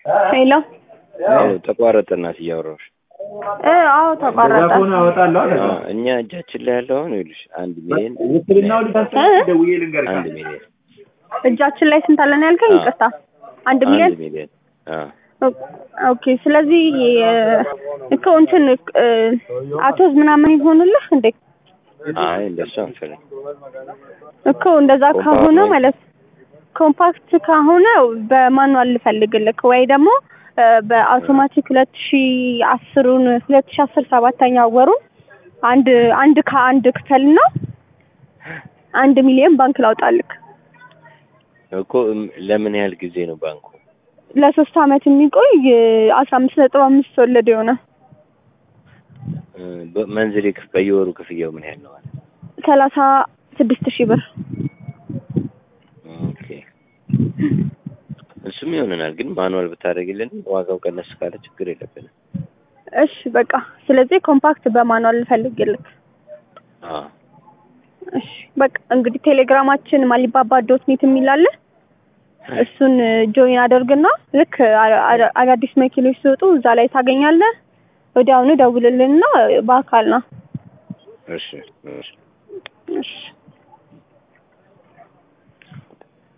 ሄሎ ተቋረጠ እናት እያወራሁሽ እ አዎ እንደዛ ተቋረጠ ከሆነ አወጣለሁ አለ። አ፣ እኛ እጃችን ላይ ያለው አሁን ይኸውልሽ አንድ ሚሊዮን ውክልናው ሊታሰብ እ? ደውዬ ልንገርህ። አንድ ሚሊዮን እጃችን ላይ ስንት አለን ያልከኝ? አዎ። ይቅርታ አንድ አንድ ሚሊዮን ሚሊዮን አ ኦ- ኦኬ። ስለዚህ እ፣ እኮ እንትን እ፣ አቶዝ ምናምን ይሆንልህ እንዴ? አይ እንደሱ አንፈልግ እኮ እንደዛ ኮምፓክት ከሆነ ወይ- ማለት ኮምፓክት ከሆነ በማኑዋል ልፈልግልክ ወይ ደግሞ እ፣ በአውቶማቲክ ሁለት ሺ አስሩን ሁለት ሺ አስር ሰባተኛ ወሩን አንድ አንድ ከአንድ ክፈልና አንድ ሚሊዮን ባንክ ላውጣልክ እኮ እም፣ ለምን ያህል ጊዜ ነው ባንኩ? ለሶስት አመት የሚቆይ አስራ አምስት ነጥብ አምስት ወለድ የሆነ እ፣ በመንዝሌ ክፍ በየወሩ ክፍያው ምን ያህል ነው? አለ ሰላሳ ስድስት ሺህ ብር ኦኬ እሱም ይሆነናል፣ ግን ማኑዋል ብታደርግልን ዋጋው ቀነስ ካለ ችግር የለብንም። እሺ በቃ ስለዚህ ኮምፓክት በማኑዋል ልፈልግልክ አ እሺ በቃ እንግዲህ ቴሌግራማችን ማሊባባ ዶት ኔት የሚላለ እሱን ጆይን አደርግና ልክ አ- አ- አዳዲስ መኪኖች ሲወጡ እዛ ላይ ታገኛለህ። ወዲያውኑ ደውልልንና በአካል ና። እሺ እሺ እሺ